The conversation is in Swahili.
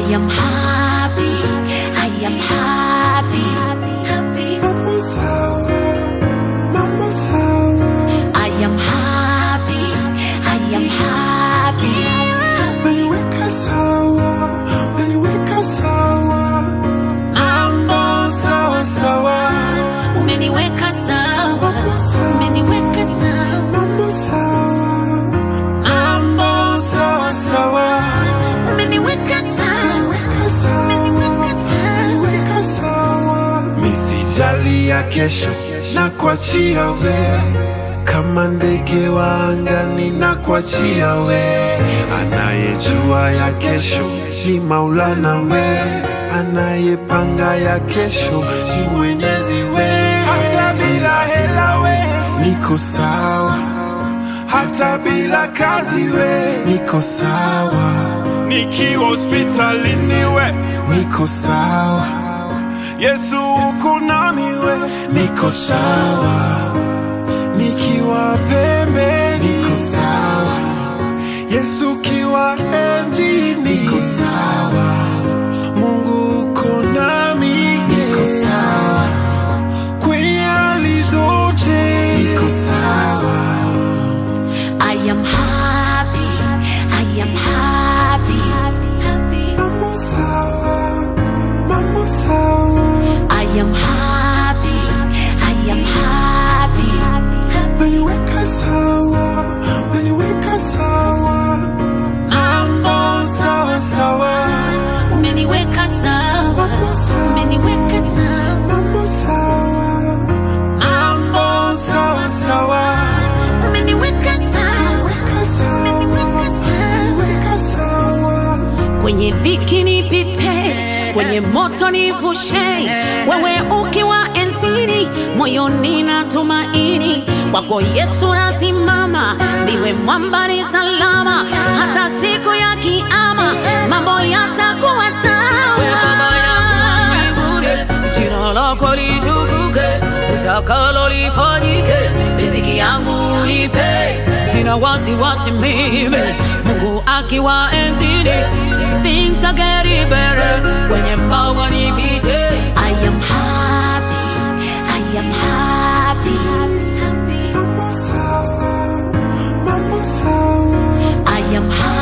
I am happy, I am happy, happy. Mambo sawa, mambo sawa. I am happy, I am happy. Umeniweka sawa, umeniweka sawa. Mambo sawa sawa, Umeniweka sawa, umeniweka sawa. mambo sawa. Mambo sawa sawa, Umeniweka sawa, weka sawa, umeniweka sawa. weka sawa. Misijali ya kesho na kuachia we kama ndege wa angani na kuachia we anayejua ya kesho ni maulana we anayepanga ya kesho ni mwenyezi we hata bila hela we niko sawa hata bila kazi we niko sawa nikiwa hospitalini we niko sawa Yesu uko nami we niko sawa nikiwa pembe niko sawa Yesu ukiwa enzi niko sawa Mungu uko nami niko sawa kwenye hali zote niko sawa I am happy, I am happy, happy. Mambo sawa mambo sawa I am happy, I am happy, happy. Umeniweka sawa, umeniweka sawa. Mambo sawa sawa, Umeniweka sawa, mambo sawa, umeniweka sawa. mambo sawa. Mambo sawa sawa, Umeniweka sawa, weka sawa, umeniweka sawa. weka sawa. Kwenye dhiki nipite, kwenye moto nivushe, wewe ukiwa enzini, moyoni na tumaini kwako Yesu nasimama, ndiwe mwamba ni salama, hata siku ya kiama mambo yatakuwa We Baba yangu sawa. mbinguni, jina lako litukuke, utakalo lifanyike, riziki yangu unipe, sina wasiwasi mimi, Mungu akiwa enzini, things are getting better, kwenye mbawa nifiche, I am happy, I am happy, happy. Mambo sawa, mambo sawa. I am happy.